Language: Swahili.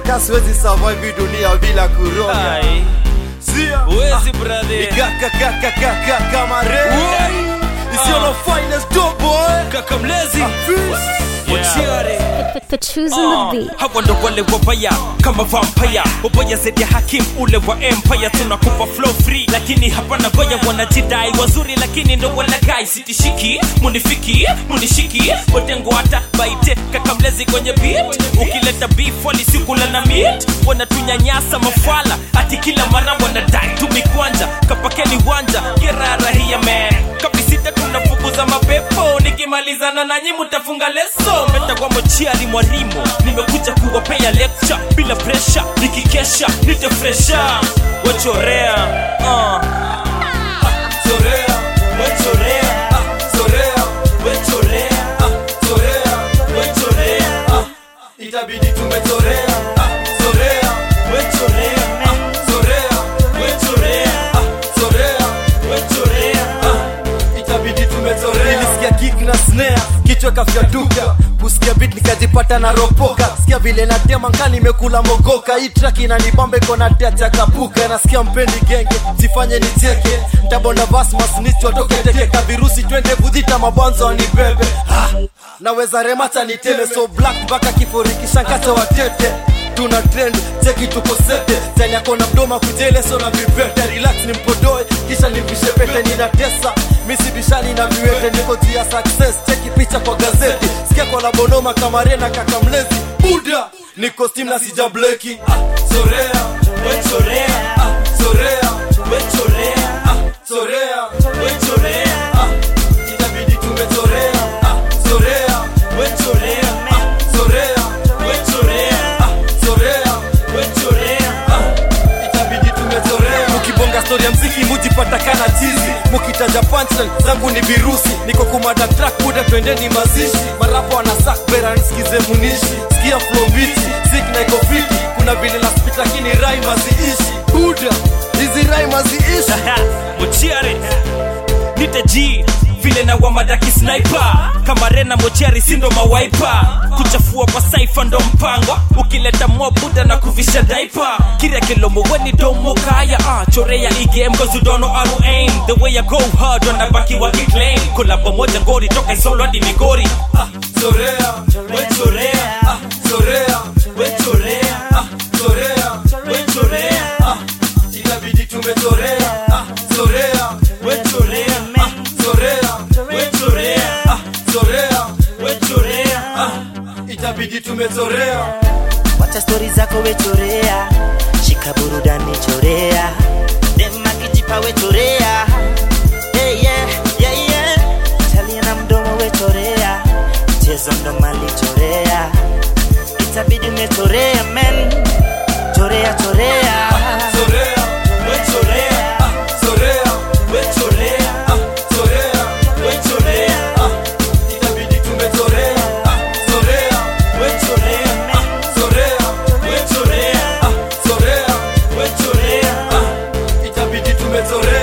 ka siwezi survive hii dunia bila kuroga Ai, Sia Uwezi brother Ikakakakakaka kama re Isiolo finest dope boy Kaka mlezi Fizz. Wachiare For choosing the beat. hawa ndo wale wabaya kama vampire wabaya zaidi ya hakim ule wa empire tunakupa flow free lakini hapana goya wanajidai wazuri lakini ndo walagai sitishiki munifiki munishiki watengo hata baite kakamlezi kwenye beat ukileta beef walisikula na meat wanatunyanyasa mafala ati kila mara wanadai tumikwanja kapakeni wanja kirarahia man kabisita tunafukuza mapepo nikimalizana nanyi mutafunga leso metakwa mochiari mwarimo nimekuja kuwapea lecture bila presha nikikesha nitefresha wachorea uh. Zorea, wechorea, ah, zorea, wechorea, ah, zorea, wechorea, ah. Itabidi tumezorea, ah, zorea, wechorea, ah, zorea, wechorea, ah, zorea, wechorea, ah. Itabidi tumezorea. nilisikia kick na snare kichwa kafyaduka kusikia beat nikajipata na ropoka sikia vile natema nka nimekula mogoka hii track inanibamba iko na teacha kapuka nasikia mpendi genge sifanye nicheke ntabonda vasmas nichwatoke teke kavirusi twende kudhita mabwanzo wanibebe ha! naweza remata niteme so black mpaka kiforikishankacha watete tuna trend cheki tuko sete tani yako na mdoma kujele so na vipete relax ni mpodoe kisha nivishe pete ninatesa misibishani na viwete niko juu ya success cheki picha kwa gazeti sikia kwa la bonoma kamarena kaka mlezi buda niko steam na sija bleki Zorea, wechorea, ah, zorea, wechorea, ah, zorea, wechorea, ah, itabidi tumezorea, ah, zorea, wechorea, ah, zorea, wechorea, ah, zorea, wechorea, ah, itabidi tumezorea mukibonga stori ya mziki mujipatakana chizi mukitaja punchline zangu ni virusi niko kumada track buda twendeni mazishi marapo wanasak bera nisikize munishi sikia flow biti sik na iko fiti kuna vile na spit lakini rhyme haziishi buda hizi rhyme haziishi mochiare nitaji vile na wamadaki sniper kama rena mochiari sindo mawaipa kuchafua kwa saifa ndo mpango ukileta mwabuda na kuvisha daipa kiria kilomo weni domo kaya ah, chorea igame cause you don't know how to aim the way I go hard wanabaki wakiclaim kolabo moja ngori toka isolo hadi migori ah, zorea wechorea ah, zorea wechorea ah, zorea wechorea ah, itabidi tumezorea ah, zorea wechorea ah, zorea wechorea ah, zorea wechorea ah, itabidi tumezorea wacha stori zako wechorea shika burudani chorea demakijipa wechorea hey, yeah, yeah, yeah. talia na mdomo wechorea mchezo ndo mali chorea itabidi umechorea men chorea chorea Zorea, wechorea, ah, zorea, wechorea, ah, zorea, wechorea, ah, itabidi tumezorea, ah, zorea, wechorea, ah, zorea, wechorea, ah, zorea, wechorea, ah, itabidi tumezorea.